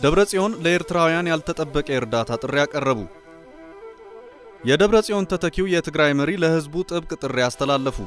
ደብረ ጽዮን ለኤርትራውያን ያልተጠበቀ የእርዳታ ጥሪ አቀረቡ። የደብረ ጽዮን ተተኪው የትግራይ መሪ ለህዝቡ ጥብቅ ጥሪ አስተላለፉ።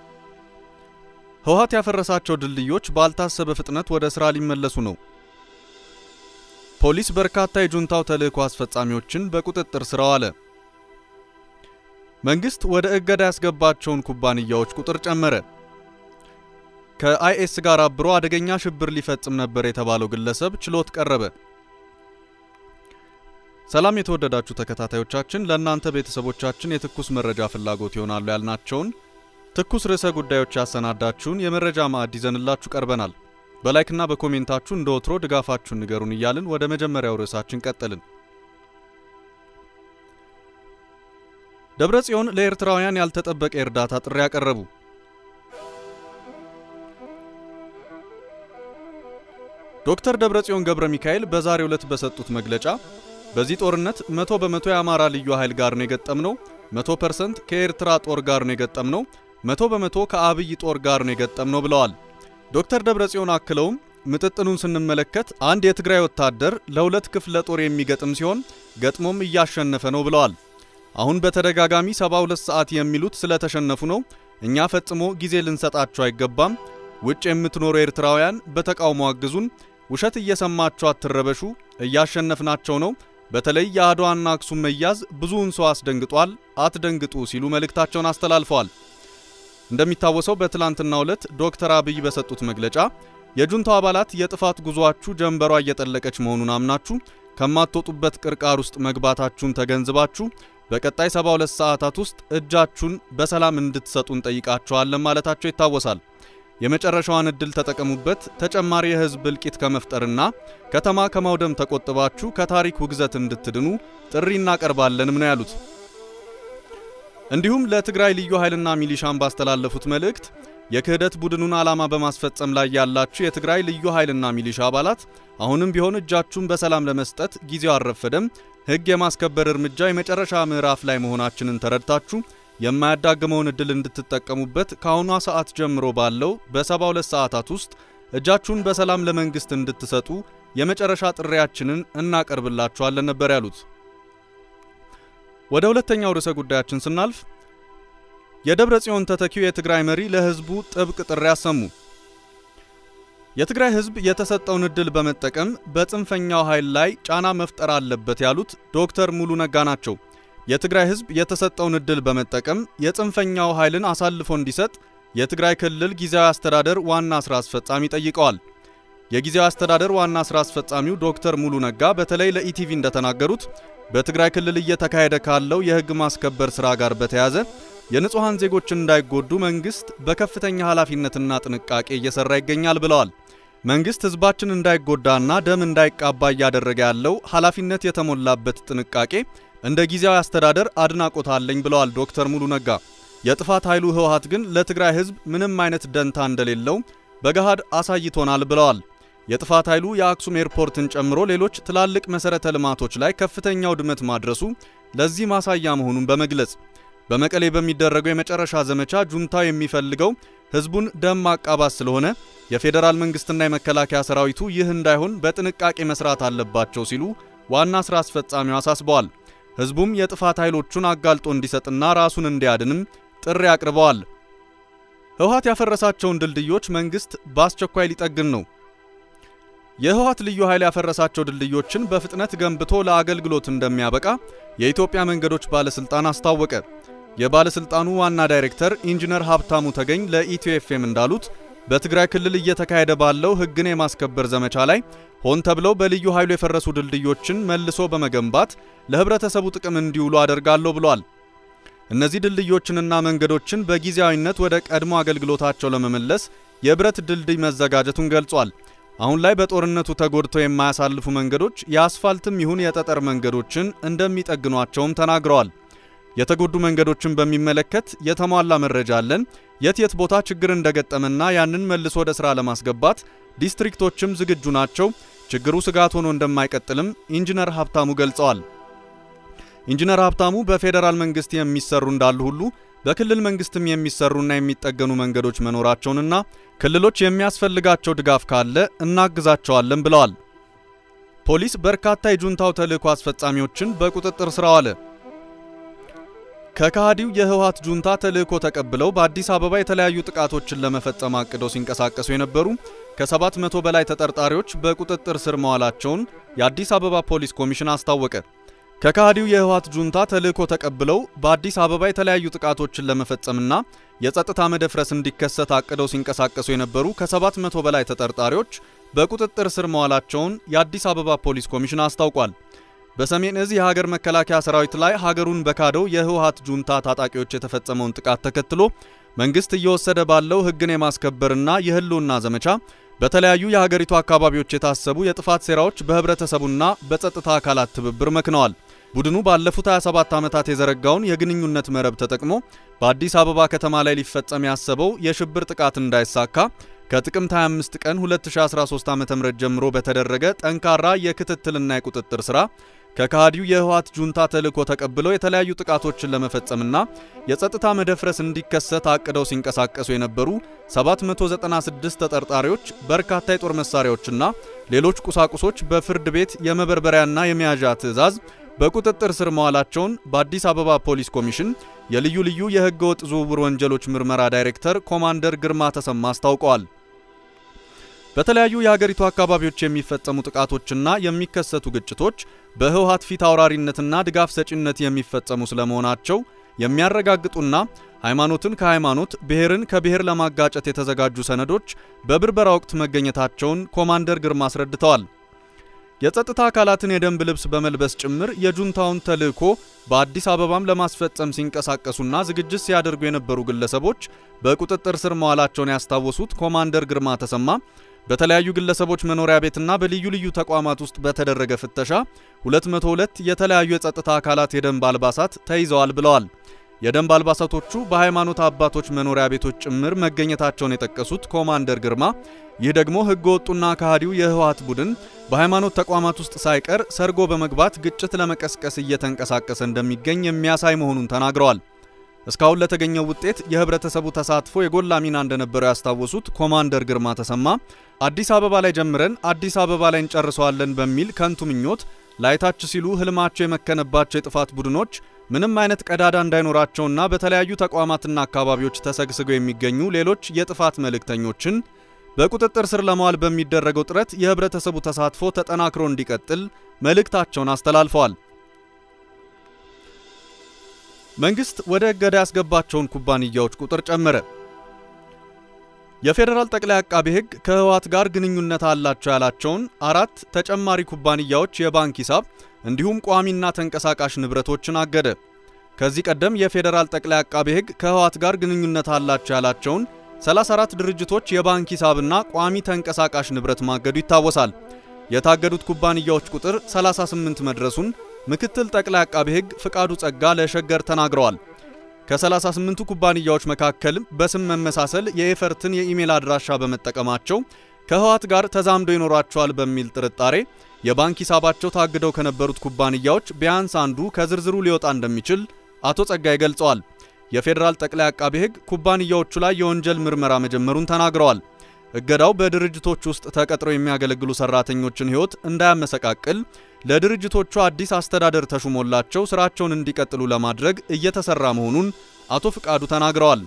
ህወሓት ያፈረሳቸው ድልድዮች ባልታሰበ ፍጥነት ወደ ሥራ ሊመለሱ ነው። ፖሊስ በርካታ የጁንታው ተልእኮ አስፈጻሚዎችን በቁጥጥር ስር አዋለ። መንግስት ወደ እገዳ ያስገባቸውን ኩባንያዎች ቁጥር ጨመረ። ከአይኤስ ጋር አብሮ አደገኛ ሽብር ሊፈጽም ነበር የተባለው ግለሰብ ችሎት ቀረበ። ሰላም የተወደዳችሁ ተከታታዮቻችን፣ ለእናንተ ቤተሰቦቻችን የትኩስ መረጃ ፍላጎት ይሆናሉ ያልናቸውን ትኩስ ርዕሰ ጉዳዮች ያሰናዳችሁን የመረጃ ማዕድ ይዘንላችሁ ቀርበናል። በላይክና በኮሜንታችሁ እንደ ወትሮ ድጋፋችሁን ንገሩን እያልን ወደ መጀመሪያው ርዕሳችን ቀጠልን። ደብረ ጽዮን ለኤርትራውያን ያልተጠበቀ የእርዳታ ጥሪ ያቀረቡ። ዶክተር ደብረ ጽዮን ገብረ ሚካኤል በዛሬው ዕለት በሰጡት መግለጫ በዚህ ጦርነት መቶ በመቶ የአማራ ልዩ ኃይል ጋር ነው የገጠምነው፣ መቶ ፐርሰንት ከኤርትራ ጦር ጋር ነው የገጠምነው፣ መቶ በመቶ ከአብይ ጦር ጋር ነው የገጠምነው ብለዋል። ዶክተር ደብረ ጽዮን አክለውም ምጥጥኑን ስንመለከት አንድ የትግራይ ወታደር ለሁለት ክፍለ ጦር የሚገጥም ሲሆን ገጥሞም እያሸነፈ ነው ብለዋል። አሁን በተደጋጋሚ 72 ሰዓት የሚሉት ስለተሸነፉ ነው። እኛ ፈጽሞ ጊዜ ልንሰጣቸው አይገባም። ውጭ የምትኖሩ ኤርትራውያን በተቃውሞ አግዙን። ውሸት እየሰማችሁ አትረበሹ። እያሸነፍናቸው ነው። በተለይ የአድዋና አክሱም መያዝ ብዙውን ሰው አስደንግጧል። አትደንግጡ ሲሉ መልእክታቸውን አስተላልፈዋል። እንደሚታወሰው በትላንትናው ዕለት ዶክተር አብይ በሰጡት መግለጫ የጁንታው አባላት የጥፋት ጉዟችሁ ጀንበሯ እየጠለቀች መሆኑን አምናችሁ ከማትወጡበት ቅርቃር ውስጥ መግባታችሁን ተገንዝባችሁ በቀጣይ 72 ሰዓታት ውስጥ እጃችሁን በሰላም እንድትሰጡ እንጠይቃችኋለን ማለታቸው ይታወሳል። የመጨረሻዋን እድል ተጠቀሙበት። ተጨማሪ የህዝብ እልቂት ከመፍጠርና ከተማ ከማውደም ተቆጥባችሁ ከታሪክ ውግዘት እንድትድኑ ጥሪ እናቀርባለንም ነው ያሉት። እንዲሁም ለትግራይ ልዩ ኃይልና ሚሊሻን ባስተላለፉት መልእክት የክህደት ቡድኑን ዓላማ በማስፈጸም ላይ ያላችሁ የትግራይ ልዩ ኃይልና ሚሊሻ አባላት አሁንም ቢሆን እጃችሁን በሰላም ለመስጠት ጊዜው አልረፈደም። ህግ የማስከበር እርምጃ የመጨረሻ ምዕራፍ ላይ መሆናችንን ተረድታችሁ የማያዳግመውን እድል እንድትጠቀሙበት ከአሁኗ ሰዓት ጀምሮ ባለው በ72 ሰዓታት ውስጥ እጃችሁን በሰላም ለመንግስት እንድትሰጡ የመጨረሻ ጥሪያችንን እናቀርብላችኋለን ነበር ያሉት። ወደ ሁለተኛው ርዕሰ ጉዳያችን ስናልፍ የደብረ ጽዮን ተተኪው የትግራይ መሪ ለህዝቡ ጥብቅ ጥሪ አሰሙ። የትግራይ ህዝብ የተሰጠውን እድል በመጠቀም በጽንፈኛው ኃይል ላይ ጫና መፍጠር አለበት ያሉት ዶክተር ሙሉ ነጋ ናቸው። የትግራይ ህዝብ የተሰጠውን እድል በመጠቀም የጽንፈኛው ኃይልን አሳልፎ እንዲሰጥ የትግራይ ክልል ጊዜያዊ አስተዳደር ዋና ስራ አስፈጻሚ ጠይቀዋል። የጊዜያዊ አስተዳደር ዋና ስራ አስፈጻሚው ዶክተር ሙሉ ነጋ በተለይ ለኢቲቪ እንደተናገሩት በትግራይ ክልል እየተካሄደ ካለው የህግ ማስከበር ስራ ጋር በተያያዘ የንጹሐን ዜጎች እንዳይጎዱ መንግስት በከፍተኛ ኃላፊነትና ጥንቃቄ እየሰራ ይገኛል ብለዋል። መንግስት ህዝባችን እንዳይጎዳና ደም እንዳይቃባ እያደረገ ያለው ኃላፊነት የተሞላበት ጥንቃቄ እንደ ጊዜያዊ አስተዳደር አድናቆት አለኝ ብለዋል ዶክተር ሙሉ ነጋ። የጥፋት ኃይሉ ህወሓት ግን ለትግራይ ህዝብ ምንም አይነት ደንታ እንደሌለው በገሃድ አሳይቶናል ብለዋል። የጥፋት ኃይሉ የአክሱም ኤርፖርትን ጨምሮ ሌሎች ትላልቅ መሰረተ ልማቶች ላይ ከፍተኛ ውድመት ማድረሱ ለዚህ ማሳያ መሆኑን በመግለጽ በመቀሌ በሚደረገው የመጨረሻ ዘመቻ ጁንታው የሚፈልገው ህዝቡን ደም ማቃባት ስለሆነ የፌዴራል መንግስትና የመከላከያ ሰራዊቱ ይህ እንዳይሆን በጥንቃቄ መስራት አለባቸው ሲሉ ዋና ስራ አስፈጻሚው አሳስበዋል። ህዝቡም የጥፋት ኃይሎቹን አጋልጦ እንዲሰጥና ራሱን እንዲያድንም ጥሪ አቅርበዋል። ህወሓት ያፈረሳቸውን ድልድዮች መንግስት በአስቸኳይ ሊጠግን ነው። የህወሓት ልዩ ኃይል ያፈረሳቸው ድልድዮችን በፍጥነት ገንብቶ ለአገልግሎት እንደሚያበቃ የኢትዮጵያ መንገዶች ባለስልጣን አስታወቀ። የባለስልጣኑ ዋና ዳይሬክተር ኢንጂነር ሀብታሙ ተገኝ ለኢትዮ ኤፍኤም እንዳሉት በትግራይ ክልል እየተካሄደ ባለው ህግን የማስከበር ዘመቻ ላይ ሆን ተብለው በልዩ ኃይሉ የፈረሱ ድልድዮችን መልሶ በመገንባት ለህብረተሰቡ ጥቅም እንዲውሉ አደርጋለሁ ብሏል። እነዚህ ድልድዮችንና መንገዶችን በጊዜያዊነት ወደ ቀድሞ አገልግሎታቸው ለመመለስ የብረት ድልድይ መዘጋጀቱን ገልጿል። አሁን ላይ በጦርነቱ ተጎድተው የማያሳልፉ መንገዶች የአስፋልትም ይሁን የጠጠር መንገዶችን እንደሚጠግኗቸውም ተናግረዋል። የተጎዱ መንገዶችን በሚመለከት የተሟላ መረጃ አለን። የት የት ቦታ ችግር እንደገጠመና ያንን መልሶ ወደ ሥራ ለማስገባት ዲስትሪክቶችም ዝግጁ ናቸው። ችግሩ ስጋት ሆኖ እንደማይቀጥልም ኢንጂነር ሀብታሙ ገልጸዋል። ኢንጂነር ሀብታሙ በፌዴራል መንግስት የሚሰሩ እንዳሉ ሁሉ በክልል መንግስትም የሚሰሩና የሚጠገኑ መንገዶች መኖራቸውንና ክልሎች የሚያስፈልጋቸው ድጋፍ ካለ እናግዛቸዋለን ብለዋል። ፖሊስ በርካታ የጁንታው ተልዕኮ አስፈጻሚዎችን በቁጥጥር ስር አዋለ። ከከሃዲው የህወሓት ጁንታ ተልዕኮ ተቀብለው በአዲስ አበባ የተለያዩ ጥቃቶችን ለመፈጸም አቅደው ሲንቀሳቀሱ የነበሩ ከ700 በላይ ተጠርጣሪዎች በቁጥጥር ስር መዋላቸውን የአዲስ አበባ ፖሊስ ኮሚሽን አስታወቀ። ከከሃዲው የህወሓት ጁንታ ተልዕኮ ተቀብለው በአዲስ አበባ የተለያዩ ጥቃቶችን ለመፈጸምና የጸጥታ መደፍረስ እንዲከሰት አቅደው ሲንቀሳቀሱ የነበሩ ከ700 በላይ ተጠርጣሪዎች በቁጥጥር ስር መዋላቸውን የአዲስ አበባ ፖሊስ ኮሚሽን አስታውቋል። በሰሜን እዝ የሀገር መከላከያ ሰራዊት ላይ ሀገሩን በካደው የህወሓት ጁንታ ታጣቂዎች የተፈጸመውን ጥቃት ተከትሎ መንግስት እየወሰደ ባለው ህግን የማስከበርና የህልውና ዘመቻ በተለያዩ የሀገሪቱ አካባቢዎች የታሰቡ የጥፋት ሴራዎች በህብረተሰቡና በጸጥታ አካላት ትብብር መክነዋል። ቡድኑ ባለፉት 27 ዓመታት የዘረጋውን የግንኙነት መረብ ተጠቅሞ በአዲስ አበባ ከተማ ላይ ሊፈጸም ያሰበው የሽብር ጥቃት እንዳይሳካ ከጥቅምት 25 ቀን 2013 ዓ.ም ጀምሮ በተደረገ ጠንካራ የክትትልና የቁጥጥር ሥራ ከከሃዲው የህወሓት ጁንታ ተልዕኮ ተቀብለው የተለያዩ ጥቃቶችን ለመፈጸምና የጸጥታ መደፍረስ እንዲከሰት አቅደው ሲንቀሳቀሱ የነበሩ 796 ተጠርጣሪዎች በርካታ የጦር መሳሪያዎችና ሌሎች ቁሳቁሶች በፍርድ ቤት የመበርበሪያና የመያዣ ትዕዛዝ በቁጥጥር ስር መዋላቸውን በአዲስ አበባ ፖሊስ ኮሚሽን የልዩ ልዩ የህገ ወጥ ዝውውር ወንጀሎች ምርመራ ዳይሬክተር ኮማንደር ግርማ ተሰማ አስታውቀዋል። በተለያዩ የሀገሪቱ አካባቢዎች የሚፈጸሙ ጥቃቶችና የሚከሰቱ ግጭቶች በህወሓት ፊት አውራሪነትና ድጋፍ ሰጪነት የሚፈጸሙ ስለመሆናቸው የሚያረጋግጡና ሃይማኖትን ከሃይማኖት ብሔርን ከብሔር ለማጋጨት የተዘጋጁ ሰነዶች በብርበራ ወቅት መገኘታቸውን ኮማንደር ግርማ አስረድተዋል። የጸጥታ አካላትን የደንብ ልብስ በመልበስ ጭምር የጁንታውን ተልዕኮ በአዲስ አበባም ለማስፈጸም ሲንቀሳቀሱና ዝግጅት ሲያደርጉ የነበሩ ግለሰቦች በቁጥጥር ስር መዋላቸውን ያስታወሱት ኮማንደር ግርማ ተሰማ በተለያዩ ግለሰቦች መኖሪያ ቤትና በልዩ ልዩ ተቋማት ውስጥ በተደረገ ፍተሻ 202 የተለያዩ የጸጥታ አካላት የደንብ አልባሳት ተይዘዋል ብለዋል። የደንብ አልባሳቶቹ በሃይማኖት አባቶች መኖሪያ ቤቶች ጭምር መገኘታቸውን የጠቀሱት ኮማንደር ግርማ ይህ ደግሞ ህገ ወጡና ከሃዲው የህወሓት ቡድን በሃይማኖት ተቋማት ውስጥ ሳይቀር ሰርጎ በመግባት ግጭት ለመቀስቀስ እየተንቀሳቀሰ እንደሚገኝ የሚያሳይ መሆኑን ተናግረዋል። እስካሁን ለተገኘው ውጤት የህብረተሰቡ ተሳትፎ የጎላ ሚና እንደነበረው ያስታወሱት ኮማንደር ግርማ ተሰማ አዲስ አበባ ላይ ጀምረን አዲስ አበባ ላይ እንጨርሰዋለን በሚል ከንቱ ምኞት ላይታች ሲሉ ህልማቸው የመከነባቸው የጥፋት ቡድኖች ምንም አይነት ቀዳዳ እንዳይኖራቸውና በተለያዩ ተቋማትና አካባቢዎች ተሰግስገው የሚገኙ ሌሎች የጥፋት መልእክተኞችን በቁጥጥር ስር ለማዋል በሚደረገው ጥረት የህብረተሰቡ ተሳትፎ ተጠናክሮ እንዲቀጥል መልእክታቸውን አስተላልፈዋል። መንግስት ወደ እገዳ ያስገባቸውን ኩባንያዎች ቁጥር ጨመረ። የፌዴራል ጠቅላይ አቃቤ ሕግ ከህወሓት ጋር ግንኙነት አላቸው ያላቸውን አራት ተጨማሪ ኩባንያዎች የባንክ ሂሳብ እንዲሁም ቋሚና ተንቀሳቃሽ ንብረቶችን አገደ። ከዚህ ቀደም የፌዴራል ጠቅላይ አቃቤ ሕግ ከህወሓት ጋር ግንኙነት አላቸው ያላቸውን 34 ድርጅቶች የባንክ ሂሳብና ቋሚ ተንቀሳቃሽ ንብረት ማገዱ ይታወሳል። የታገዱት ኩባንያዎች ቁጥር 38 መድረሱን ምክትል ጠቅላይ አቃቤ ሕግ ፍቃዱ ጸጋ ለሸገር ተናግረዋል። ከ38ቱ ኩባንያዎች መካከል በስም መመሳሰል የኤፈርትን የኢሜል አድራሻ በመጠቀማቸው ከህወሓት ጋር ተዛምዶ ይኖራቸዋል በሚል ጥርጣሬ የባንክ ሂሳባቸው ታግደው ከነበሩት ኩባንያዎች ቢያንስ አንዱ ከዝርዝሩ ሊወጣ እንደሚችል አቶ ጸጋይ ገልጸዋል። የፌዴራል ጠቅላይ አቃቤ ሕግ ኩባንያዎቹ ላይ የወንጀል ምርመራ መጀመሩን ተናግረዋል። እገዳው በድርጅቶች ውስጥ ተቀጥረው የሚያገለግሉ ሰራተኞችን ሕይወት እንዳያመሰቃቅል ለድርጅቶቹ አዲስ አስተዳደር ተሹሞላቸው ስራቸውን እንዲቀጥሉ ለማድረግ እየተሰራ መሆኑን አቶ ፍቃዱ ተናግረዋል።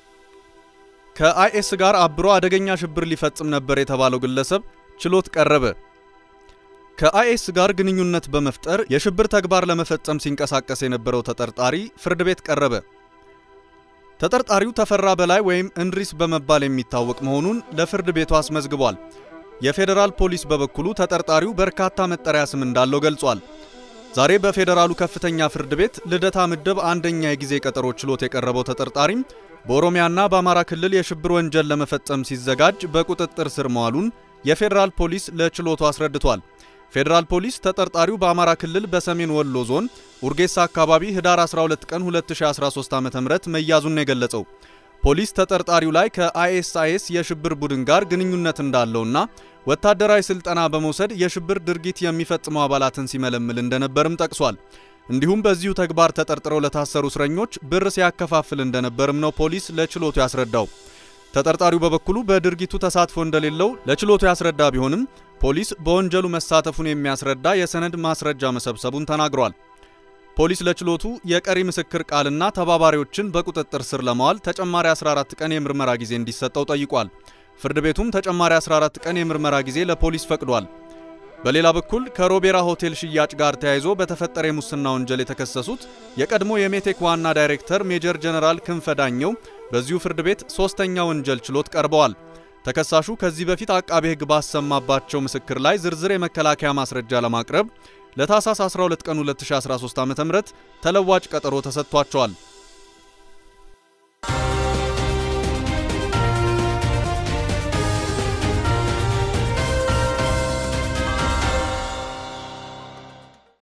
ከአይኤስ ጋር አብሮ አደገኛ ሽብር ሊፈጽም ነበር የተባለው ግለሰብ ችሎት ቀረበ። ከአይኤስ ጋር ግንኙነት በመፍጠር የሽብር ተግባር ለመፈጸም ሲንቀሳቀስ የነበረው ተጠርጣሪ ፍርድ ቤት ቀረበ። ተጠርጣሪው ተፈራ በላይ ወይም እንድሪስ በመባል የሚታወቅ መሆኑን ለፍርድ ቤቱ አስመዝግቧል። የፌዴራል ፖሊስ በበኩሉ ተጠርጣሪው በርካታ መጠሪያ ስም እንዳለው ገልጿል። ዛሬ በፌዴራሉ ከፍተኛ ፍርድ ቤት ልደታ ምድብ አንደኛ የጊዜ ቀጠሮ ችሎት የቀረበው ተጠርጣሪም በኦሮሚያና በአማራ ክልል የሽብር ወንጀል ለመፈጸም ሲዘጋጅ በቁጥጥር ስር መዋሉን የፌዴራል ፖሊስ ለችሎቱ አስረድቷል። ፌዴራል ፖሊስ ተጠርጣሪው በአማራ ክልል በሰሜን ወሎ ዞን ኡርጌሳ አካባቢ ህዳር 12 ቀን 2013 ዓ.ም መያዙን ነው የገለጸው። ፖሊስ ተጠርጣሪው ላይ ከአይኤስአይኤስ የሽብር ቡድን ጋር ግንኙነት እንዳለውና ወታደራዊ ስልጠና በመውሰድ የሽብር ድርጊት የሚፈጽሙ አባላትን ሲመለምል እንደነበርም ጠቅሷል። እንዲሁም በዚሁ ተግባር ተጠርጥረው ለታሰሩ እስረኞች ብር ሲያከፋፍል እንደነበርም ነው ፖሊስ ለችሎቱ ያስረዳው። ተጠርጣሪው በበኩሉ በድርጊቱ ተሳትፎ እንደሌለው ለችሎቱ ያስረዳ ቢሆንም ፖሊስ በወንጀሉ መሳተፉን የሚያስረዳ የሰነድ ማስረጃ መሰብሰቡን ተናግሯል። ፖሊስ ለችሎቱ የቀሪ ምስክር ቃልና ተባባሪዎችን በቁጥጥር ስር ለማዋል ተጨማሪ 14 ቀን የምርመራ ጊዜ እንዲሰጠው ጠይቋል። ፍርድ ቤቱም ተጨማሪ 14 ቀን የምርመራ ጊዜ ለፖሊስ ፈቅዷል። በሌላ በኩል ከሮቤራ ሆቴል ሽያጭ ጋር ተያይዞ በተፈጠረ የሙስና ወንጀል የተከሰሱት የቀድሞ የሜቴክ ዋና ዳይሬክተር ሜጀር ጀነራል ክንፈ ዳኘው በዚሁ ፍርድ ቤት ሶስተኛ ወንጀል ችሎት ቀርበዋል። ተከሳሹ ከዚህ በፊት አቃቤ ሕግ ባሰማባቸው ምስክር ላይ ዝርዝር የመከላከያ ማስረጃ ለማቅረብ ለታህሳስ 12 ቀን 2013 ዓ.ም ተለዋጭ ቀጠሮ ተሰጥቷቸዋል።